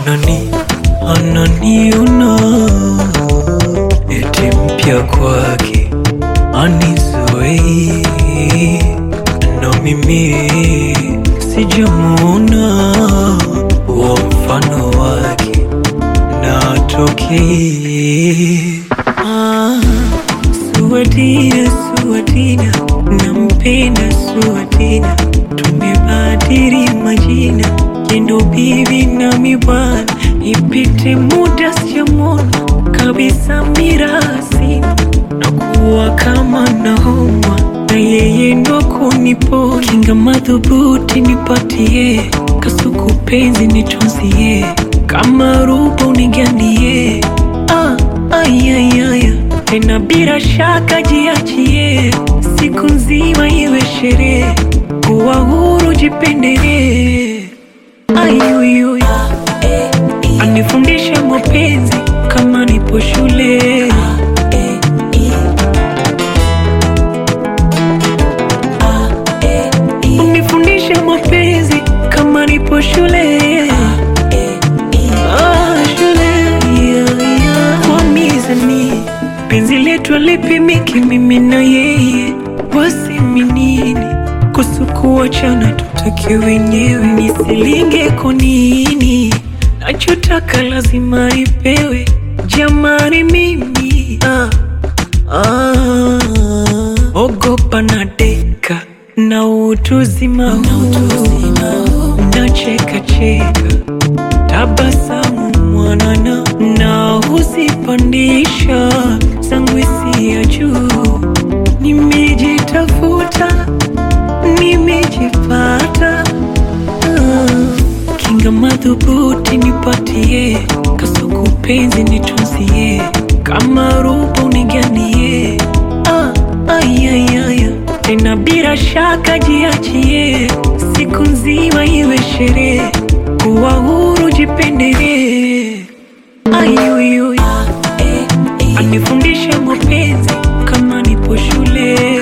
anani ananiona eti mpya kwake anizoei na mimi sijamuona wa mfano wake na atokei ah, Suadina, Suadina, nampenda Suadina, tumebadili majina, jendo bibi nami bwana, ipite muda sijamwona kabisa mirasi na kuwa kama naumwa na yeye ndo kuniponya, kinga madhubuti nipatie, kasuku penzi nitunzie, kama ruba unigandie ah, ayayaya tena bila shaka jiachie, siku nzima iwe sherehe, kuwa huru jipendelee. Ayuyuy, anifundishe mapenzi kama nipo shule. Unifundishe mapenzi kama nipo shule. Ah, shule, yeah, yeah. Kwa mizani penzi letu alipimiki mimi na yeye, wasiminini kusukuachana tutake wenyewe, nisilinge konini, nachotaka lazima nipewe, jamani mimi ah, ah, ogopa na deka na utuzima na cheka cheka tabasamu mwanana na huzipandisha zangu hisia ya juu. Nimejitafuta, nimejipata, ah, kinga madhubuti nipatie, kasuku penzi nitunzie, kama ruba uniganie, ah, ayayaya tena bila shaka jiachie, siku nzima iwe sherehe, kuwa huru jipendelee. Ayuyuy, anifundishe mapenzi kama nipo shule.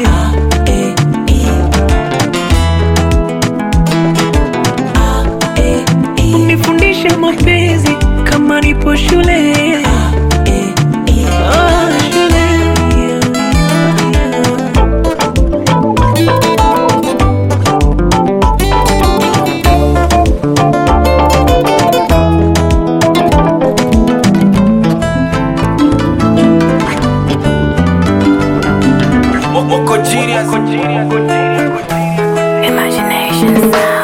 Unifundishe mapenzi kama nipo shule. Ah, shule. Moko genius. Imagination sound.